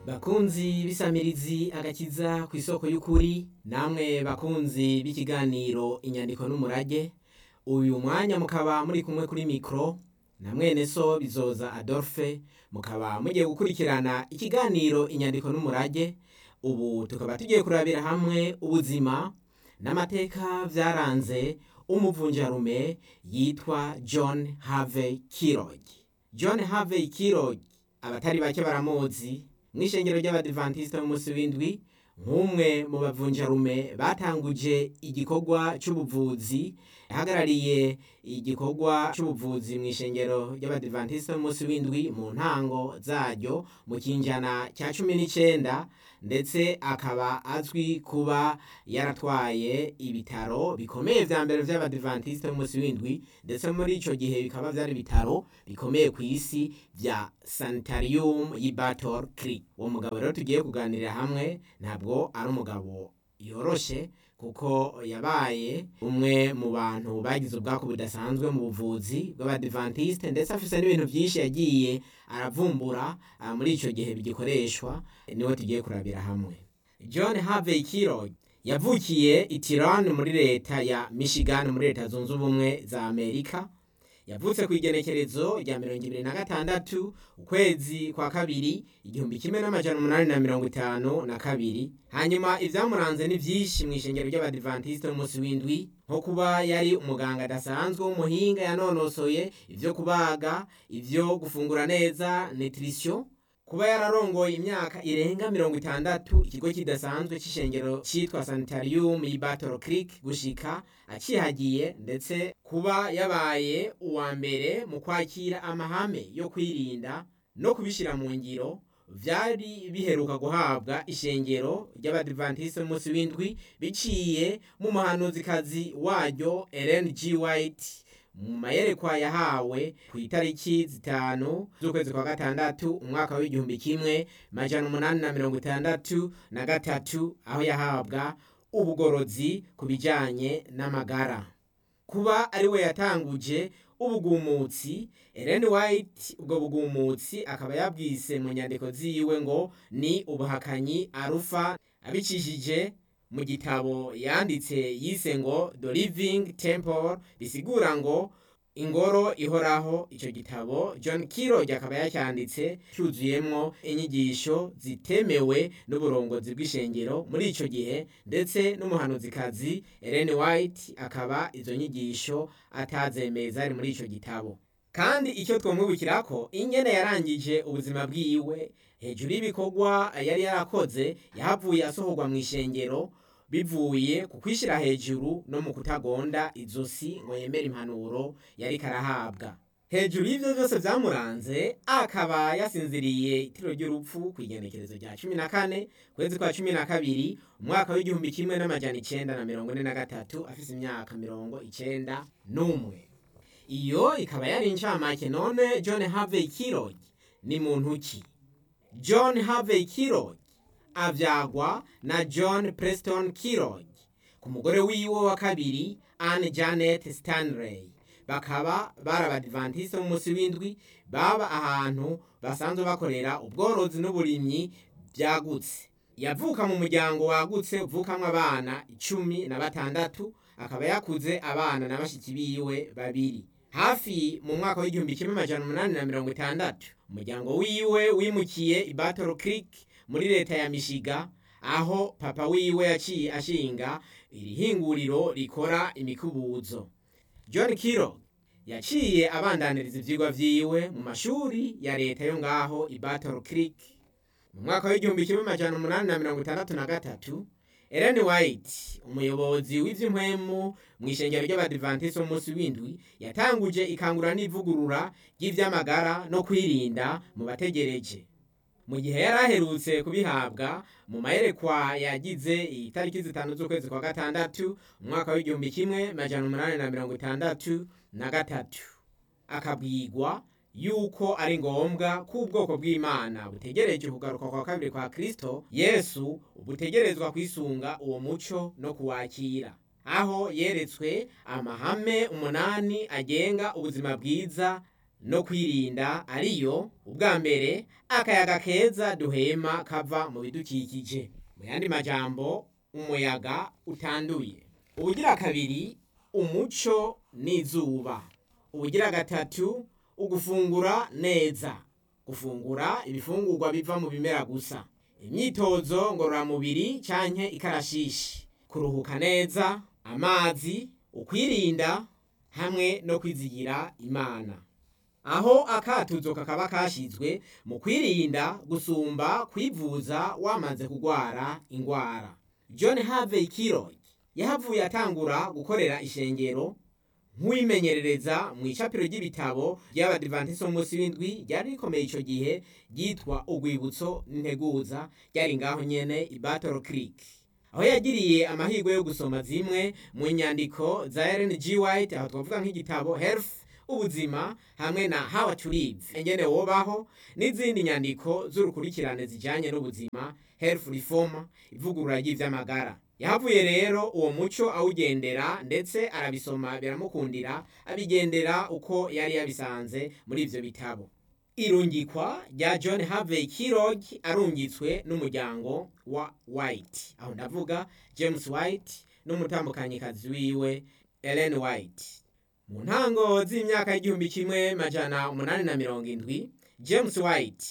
bakunzi b'isamirizi agakiza ku isoko y'ukuri namwe bakunzi b'ikiganiro inyandiko n'umurage uyu mwanya mukaba muri kumwe kuri mikoro na mwene so bizoza adolphe mukaba mugiye gukurikirana ikiganiro inyandiko n'umurage ubu tukaba tugiye kurabira hamwe ubuzima n'amateka byaranze umuvunjarume yitwa john harvey kirog john harvey kirog abatari bake baramuzi mu ishengero ry'abadivantisite b'umunsi w'indwi nk'umwe mu bavunjarume batanguje igikorwa cy'ubuvuzi yahagarariye igikorwa cy'ubuvuzi mu ishengero ry'abadivantisite b'umunsi w'indwi mu ntango zaryo mu kinjana cya cumi n'icyenda ndetse akaba azwi kuba yaratwaye ibitaro bikomeye vya mbere vy'abadivantisite b'umunsi w'indwi ndetse muri ico gihe bikaba vyari ibitaro bikomeye ku isi vya sanitarium y'i Battle Creek uwo mugabo rero tugiye kuganirira hamwe ntabwo ari umugabo yoroshe kuko yabaye umwe mu bantu bagize ubwako budasanzwe mu buvuzi bw'abadivantisite ndetse afise n'ibintu byinshi yagiye aravumbura ah, muri ico gihe bigikoreshwa niwe tugiye kurabira hamwe john harvey kirog yavukiye i Tiran muri leta ya michigan muri leta zunze ubumwe za amerika yavutse ku igenekerezo rya mirongo ibiri na gatandatu ukwezi kwa kabiri igihumbi kimwe n'amajana umunani na mirongo itanu na kabiri hanyuma ivyamuranze ni vyinshi mu ishengero ry'abadivantisite b'umunsi w'indwi nko kuba yari umuganga adasanzwe w'umuhinga yanonosoye ivyo kubaga ivyo gufungura neza nutrition kuba yararongoye imyaka irenga mirongo itandatu ikigo kidasanzwe c'ishengero citwa sanitarium y'i Battle Creek gushika acihagiye ndetse kuba yabaye uwa mbere mu kwakira amahame yo kwirinda no kubishira mu ngiro vyari biheruka guhabwa ishengero ry'abadivantisite b'umunsi w'indwi biciye mu muhanuzikazi waryo Ellen G. White mu mayerekwa yahawe ku itariki zitanu z'ukwezi kwa gatandatu umwaka w'igihumbi kimwe majana umunani na mirongo itandatu na gatatu aho yahabwa ubugorozi ku bijanye n'amagara kuba ari we yatanguje ubugumutsi Ellen White ubwo bugumutsi akaba yabwise mu nyandiko ziwe ngo ni ubuhakanyi arufa abicishije mu gitabo yanditse yise ngo The Living Temple bisigura ngo ingoro ihoraho ico gitabo John Kirog akaba yacyanditse cyuzuyemwo inyigisho zitemewe n'uburongozi bw'ishengero muri ico gihe ndetse n'umuhanuzikazi Ellen White akaba izo nyigisho atazemeza ari muri ico gitabo kandi icyo twomwibukirako ingene yarangije ubuzima bwiwe hejuru y'ibikorwa yari yarakoze yahavuye asohorwa mu ishengero bivuye ku kwishyira hejuru no mu kutagonda izosi ngo yemere impanuro yari karahabwa hejuru y'ivyo vyose vyamuranze akaba yasinziriye itiro ry'urupfu ku igenekerezo rya cumi na kane kwezi kwa cumi na kabiri umwaka w'igihumbi kimwe n'amajana icenda na mirongo ine na gatatu afise imyaka mirongo icenda n'umwe iyo ikaba yari incamake none john harvey kirog ni muntu ki john harvey kirog avyagwa na john preston kirog ku mugore wiwe wa kabiri anne janet stanley bakaba bari abadivantisite b'umunsi w'indwi baba ahantu basanzwe bakorera ubworozi n'uburimyi byagutse yavuka mu muryango wagutse uvukamwo abana icumi na batandatu akaba yakuze abana na bashiki biwe babiri hafi mu mwaka w'igihumbi kimwe amajana umunani na mirongo itandatu umuryango wiwe wimukiye i Battle Creek muri leta ya Michigan aho papa wiwe yaciye ashinga iri hinguriro rikora imikubuzo John Kirog yaciye abandaniriza ivyigwa vyiwe mu mashuri ya leta yo ngaho i Battle Creek mu mwaka w'igihumbi kimwe amajana umunani na mirongo itandatu na gatatu Ellen White umuyobozi w'ivy'impwemu mu ishengero ry'abadivantisite b'umunsi w'indwi yatanguje ikangura n'ivugurura ry'ivy'amagara no kwirinda mu bategereje mu gihe yari aherutse kubihabwa mu mayerekwa yagize itariki zitanu z'ukwezi kwa gatandatu umwaka w'igihumbi kimwe majana umunani na mirongo itandatu na gatatu akabwigwa yuko ari ngombwa ko ubwoko bw'imana butegereje kugaruka kwa kabiri kwa kristo yesu butegerezwa kwisunga uwo muco no kuwakira aho yeretswe amahame umunani agenga ubuzima bwiza no kwirinda ariyo ubwa mbere akayaga keza duhema kava mu bidukikije mu yandi majambo umuyaga utanduye ubugira kabiri umuco n'izuba ubugira gatatu ugufungura neza gufungura ibifungurwa biva mu bimera gusa imyitozo ngororamubiri canke ikarashishi kuruhuka neza amazi ukwirinda hamwe no kwizigira imana aho akatuzo kakaba kashizwe mu kwirinda gusumba kwivuza wamaze kugwara ingwara john harvey kirog yahavuye atangura gukorera ishengero nk'uwimenyerereza mu icapiro ry'ibitabo ry'abadivantiso munsi w'indwi ryari rikomeye ico gihe ryitwa urwibutso n'integuza ryari ngaho nyene i battle creek aho yagiriye amahirwe yo gusoma zimwe mu nyandiko za Ellen G. White aho twavuga nk'igitabo health ubuzima hamwe na how to live engene wobaho n'izindi nyandiko z'urukurikirane zijanye n'ubuzima health reform ivugurura ry'ivy'amagara yahavuye rero uwo muco awugendera ndetse arabisoma biramukundira abigendera uko yari yabisanze muri ivyo bitabo irungikwa rya john harvey kirog arungitswe n'umuryango wa white aho ndavuga james white n'umutambukanyikazi wiwe ellen white mu ntango z'imyaka y'igihumbi kimwe majana umunani na mirongo indwi james white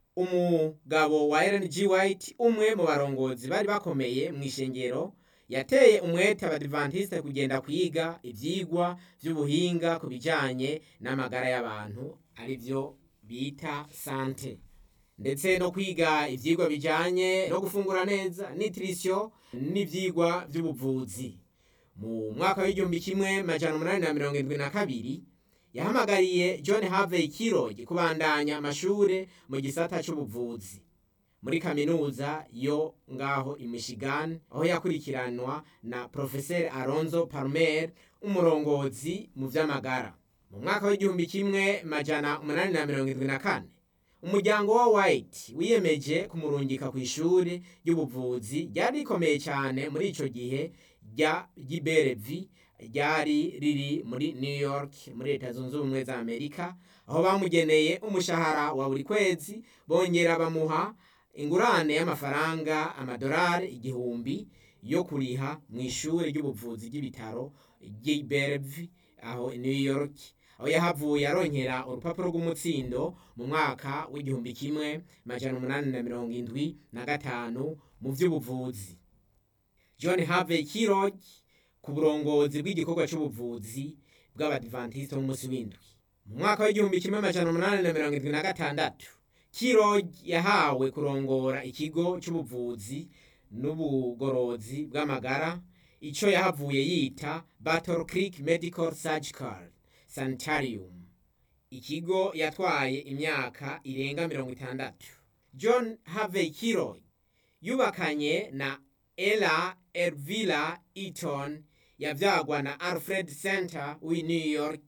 umugabo wa ellen g white umwe mu barongozi bari bakomeye mu ishengero yateye umwete abadivantisite kugenda kwiga ivyigwa vy'ubuhinga ku bijanye n'amagara y'abantu ari vyo bita sante ndetse no kwiga ivyigwa bijanye no gufungura neza nutrition n'ivyigwa vy'ubuvuzi mu mwaka w'igihumbi kimwe majana umunani na mirongo indwi na kabiri yahamagariye john harvey kirog kubandanya amashure mu gisata c'ubuvuzi muri kaminuza yo ngaho i michigan aho yakurikiranwa na profeseri alonzo palmer umurongozi mu vy'amagara mu mwaka w'igihumbi kimwe majana umunani na mirongo indwi na kane umuryango wa white wiyemeje kumurungika ku ishuri ry'ubuvuzi ryari rikomeye cyane muri ico gihe rya giberevi ryari riri muri new york muri leta zunze ubumwe za amerika aho bamugeneye umushahara wa buri kwezi bongera bamuha ingurane y'amafaranga amadolari igihumbi yo kuriha mu ishuri ry'ubuvuzi ry'ibitaro giberevi aho new york aho yahavuye aronkera urupapuro rw'umutsindo mu mwaka w'igihumbi kimwe majana umunani na mirongo indwi na gatanu mu vy'ubuvuzi john harvey kirog ku burongozi bw'igikorwa c'ubuvuzi bw'abadivantisite b'umunsi w'indwi mu mwaka w'igihumbi kimwe amajana umunani na mirongo indwi na gatandatu kirog yahawe kurongora ikigo c'ubuvuzi n'ubugorozi bw'amagara ico yahavuye yita battle creek medical surgical sanitarium ikigo yatwaye imyaka irenga mirongo itandatu john harvey kirog yubakanye na ella elvira eaton yavyagwa na alfred center w'i new york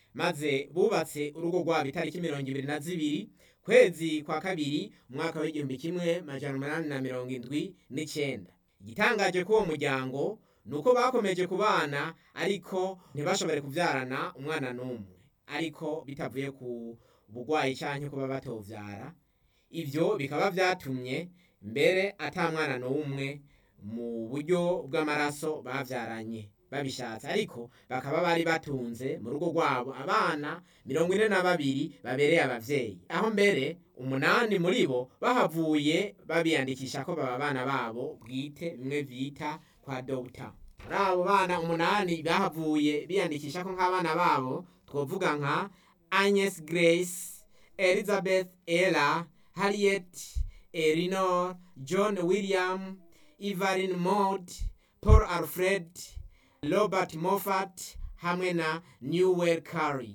maze bubatse urugo rwabo itariki mirongo ibiri na zibiri kwezi kwa kabiri umwaka w'igihumbi kimwe majana umunani na mirongo indwi n'icenda igitangaje k'uwo muryango ni uko bakomeje kubana ariko ntibashobore kuvyarana umwana n'umwe ariko bitavuye ku bugwayi canke kuba batovyara ivyo bikaba vyatumye mbere ata mwana n'umwe mu buryo bw'amaraso bavyaranye babishatse ariko bakaba bari batunze mu rugo rwabo abana mirongo ine na babiri babereye abavyeyi aho mbere umunani muri bo bahavuye babiyandikisha ko baba abana babo bwite bimwe bita kwa dogita muri abo bana umunani bahavuye biyandikisha ko nk'abana babo twovuga nka agnes grace elizabeth ella harriet elinor john william evelyn maud paul alfred robert moffat hamwe na newell carey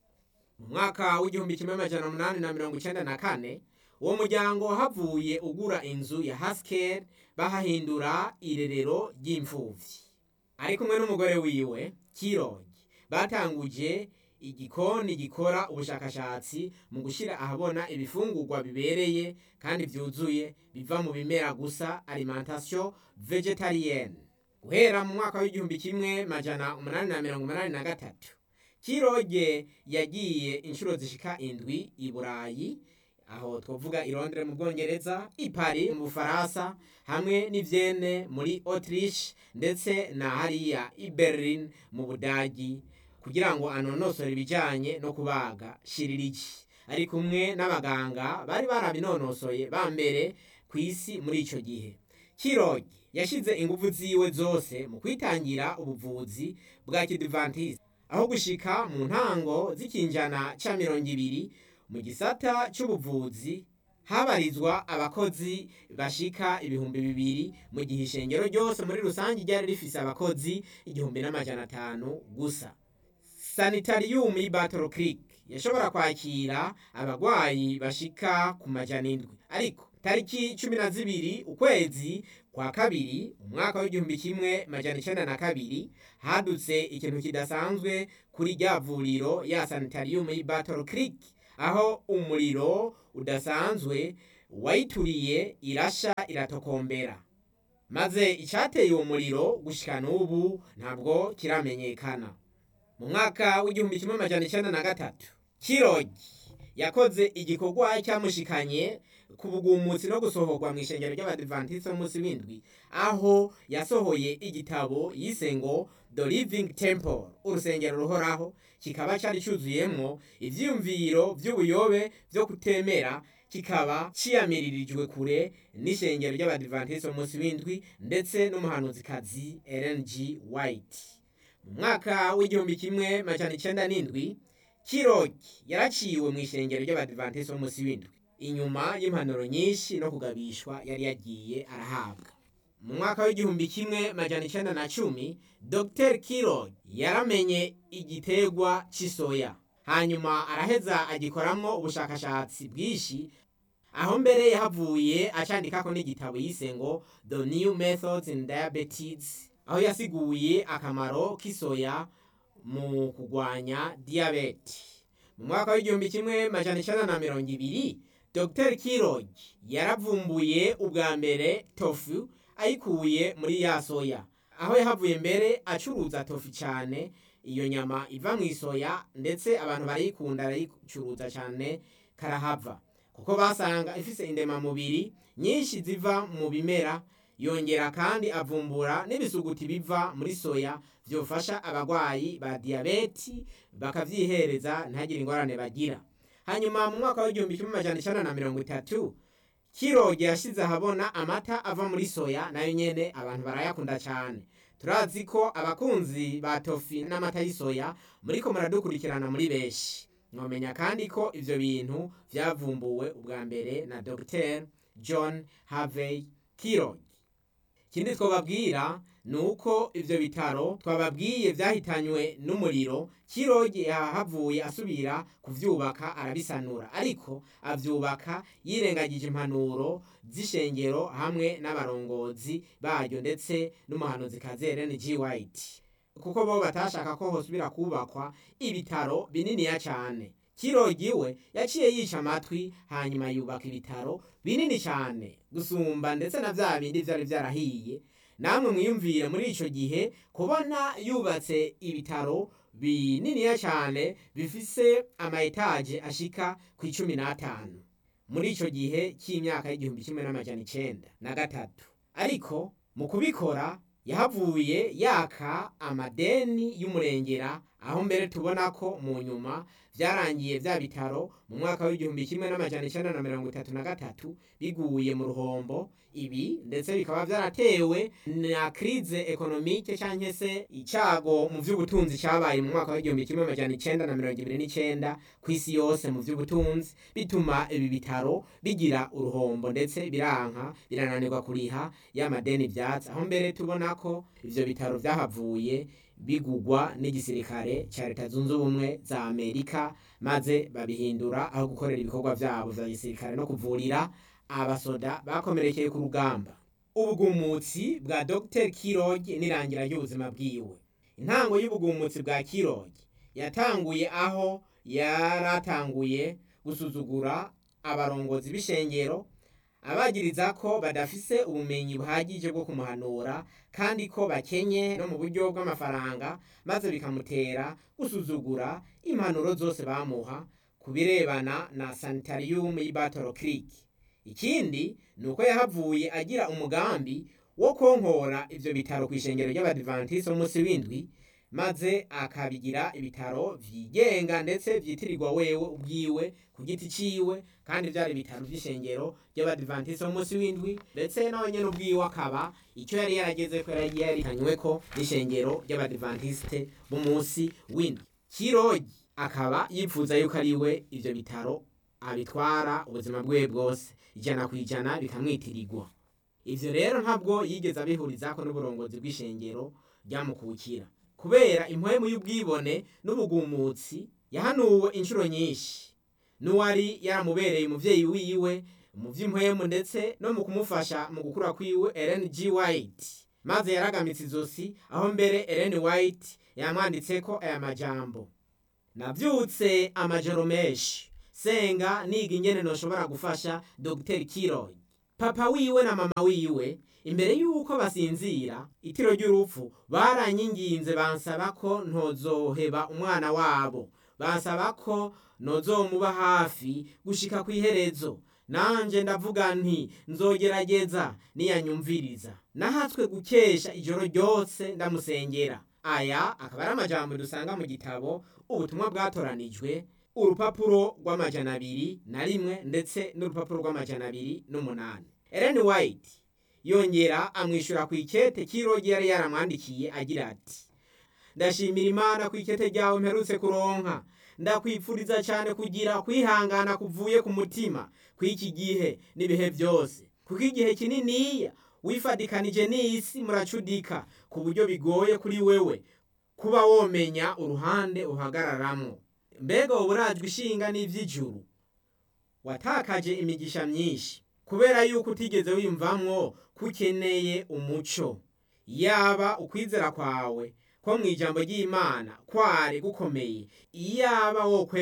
mu mwaka w'igihumbi kimwe amajana umunani na mirongo icenda na kane uwo muryango havuye ugura inzu ya haskell bahahindura irerero ry'imfuvyi ari kumwe n'umugore wiwe kirogi batanguje igikoni gikora ubushakashatsi mu gushyira ahabona ibifungurwa bibereye kandi byuzuye biva mu bimera gusa alimentation vegetarienne guhera mu mwaka w'igihumbi kimwe majana umunani na mirongo umunani na gatatu kiroge yagiye inshuro zishika indwi i burayi aho twavuga i Londres mu bwongereza i Paris mu bufaransa hamwe n'i Vienne muri Autriche ndetse na hariya i Berlin mu budagi kugira ngo anonosore ibijyanye no kubaga shiririki ari kumwe n'abaganga bari barabinonosoye ba mbere ku isi muri icyo gihe kiroge yashyize ingufu ziwe zose mu kwitangira ubuvuzi bwa kidivantisi aho gushika mu ntango z'ikinjana cya mirongo ibiri mu gisata cy'ubuvuzi habarizwa abakozi bashika ibihumbi bibiri mu gihe ishengero ryose muri rusange ryari rifise abakozi igihumbi n'amajana atanu gusa sanitarium battle creek yashobora kwakira abagwayi bashika ku majana indwi ariko tariki cumi na zibiri ukwezi kwa kabiri umwaka w'igihumbi kimwe majana icenda na kabiri hadutse ikintu kidasanzwe kuri rya vuriro ya sanitarium battle creek aho umuriro udasanzwe wayituriye irasha iratokombera maze icyateye uwo muriro gushika n'ubu ntabwo kiramenyekana mu mwaka w'igihumbi kimwe amajana icyenda na gatatu kirogi yakoze igikorwa cyamushikanye ku bugumutsi no gusohorwa mu ishengero ry'abadivantisite b'umunsi w'indwi aho yasohoye igitabo yise ngo the living temple urusengero ruhoraho kikaba cyari cyuzuyemo ibyiyumviro by'ubuyobe byo kutemera kikaba ciyamiririjwe kure n'ishengero ry'abadivantisite b'umunsi w'indwi ndetse n'umuhanuzikazi Ellen G. White mu mwaka w'igihumbi kimwe majana icyenda n'indwi kirogi yaraciwe mu ishengero ry'abadivantisite b'umunsi w'indwi inyuma y'impanuro nyinshi no kugabishwa yari yagiye arahabwa mu mwaka w'igihumbi kimwe majana icyenda na cumi dr kirog yaramenye igiterwa cy'isoya hanyuma araheza agikoramo ubushakashatsi bwinshi aho mbere yahavuye acandikako n'igitabo yise ngo the new methods in diabetes aho yasiguye akamaro k'isoya mu kurwanya diyabete mu mwaka w'igihumbi kimwe majana icyenda na mirongo ibiri dr kirog yaravumbuye ubwa mbere tofu ayikuye muri ya soya aho yahavuye mbere acuruza tofu cyane iyo nyama iva mu isoya ndetse abantu barayikunda barayicuruza cyane karahava kuko basanga ifise indemamubiri nyinshi ziva mu bimera yongera kandi avumbura n'ibisuguti biva muri soya byofasha abarwayi ba diyabeti bakavyihereza ntagire ingorane bagira hanyuma mu mwaka w'igihumbi kimwe amajana icenda na mirongo itatu kiroge yashize ahabona amata ava muri soya nayo nyene abantu barayakunda cyane turazi ko abakunzi ba tofi n'amata y'isoya muriko muradukurikirana muri benshi mwomenya kandi ko ivyo bintu vyavumbuwe ubwa mbere na dr john harvey kiroge ikindi twababwira ni uko ivyo bitaro twababwiye vyahitanywe n'umuriro kiroge yahavuye asubira kuvyubaka arabisanura ariko avyubaka yirengagije impanuro z'ishengero hamwe n'abarongozi baryo ndetse n'umuhanuzi Ellen G. White kuko bo batashaka ko hosubira kubakwa ibitaro bininiya cyane kirogi we yaciye yica amatwi hanyuma yubaka ibitaro binini cyane gusumba ndetse na bya bindi byari byarahiye namwe mwiyumvire muri icyo gihe kubona yubatse ibitaro bininiya cyane bifise ama etaje ashika ku icumi n'atanu muri icyo gihe cy'imyaka y'igihumbi kimwe n'amajana icenda na gatatu ariko mu kubikora yahavuye yaka amadeni y'umurengera aho mbere tubona ko mu nyuma byarangiye bya bitaro mu mwaka w'igihumbi kimwe n'amajana icenda na mirongo itatu na gatatu biguye mu ruhombo ibi ndetse bikaba byaratewe na krize ekonomike cyangwa se icyago mu by'ubutunzi cyabaye mu mwaka w'igihumbi kimwe amajana icenda na mirongo ibiri n'icenda ku isi yose mu by'ubutunzi bituma ibi bitaro bigira uruhombo ndetse biranka birananirwa kuriha y'amadeni byatsi aho mbere tubona ko ivyo bitaro byahavuye bigugwa n'igisirikare cya leta zunze ubumwe za amerika maze babihindura aho gukorera ibikorwa byabo vya gisirikare no kuvurira abasoda bakomerekeye ku rugamba ubugumutsi bwa dr kiroge n'irangira ry'ubuzima bwiwe intango y'ubugumutsi bwa kiroge yatanguye aho yaratanguye gusuzugura abarongozi b'ishengero abagiriza ko badafise ubumenyi buhagije bwo kumuhanura kandi ko bakenye no mu buryo bw'amafaranga maze bikamutera gusuzugura impanuro zose bamuha ku birebana na sanitarium y'i Battle Creek ikindi ni uko yahavuye agira umugambi wo konkora ivyo bitaro kw'ishengero ry'abadivantisi b'umunsi w'indwi maze akabigira ibitaro vyigenga ndetse vyitirirwa wewe ubwiwe ku giti ciwe kandi vyari ibitaro vy'ishengero ry'abadivantisi b'umunsi w'indwi ndetse nawe nyene ubwiwe akaba ico yari yarageze ko yari yaritanyweko n'ishengero ry'abadivantisite b'umunsi w'indwi kirogi akaba yipfuza yuko ari we ivyo bitaro abitwara ubuzima bwiwe bwose ijana ku ijana bikamwitirirwa ivyo rero ntabwo yigeze abihurizako n'uburongozi bw'ishengero ryamukukira kubera impwemu y'ubwibone n'ubugumutsi yahanuwe inshuro nyinshi n'uwari yaramubereye umuvyeyi wiwe mu vy'impwemu ndetse no mu kumufasha mu gukura kwiwe Ellen G. White maze yaragamitse izosi aho mbere Ellen White yamwanditseko aya majambo navyutse amajoro menshi senga niga ingene noshobora gufasha Dr. Kiroy papa wiwe na mama wiwe imbere yuko basinzira itiro ry'urupfu baranyinginze bansaba ko ntozoheba umwana wabo bansaba ko nozomuba hafi gushika kw'iherezo nanje ndavuga nti nzogerageza niyanyumviriza nahatswe gukesha ijoro ryose ndamusengera aya akaba ari amajambo dusanga mu gitabo ubutumwa bwatoranijwe urupapuro rw'amajana abiri na rimwe ndetse n'urupapuro rw'amajana abiri n'umunani Ellen White yongera amwishyura ku ikete kirogi yari yaramwandikiye agira ati ndashimira imana ku ikete ryawe mperutse kuronka ndakwipfuriza cyane kugira kwihangana kuvuye ku mutima kw'iki gihe n'ibihe byose kuko igihe kininiya wifadikanije n'isi muracudika ku buryo bigoye kuri wewe kuba womenya uruhande uhagararamwo mbega wowe urajwe ishinga n'ivy'ijuru watakaje imigisha myinshi kubera yuko utigeze wiyumvamwo ko ukeneye umuco yaba ukwizera kwawe ko mu ijambo ry'imana kwari gukomeye iyaba wo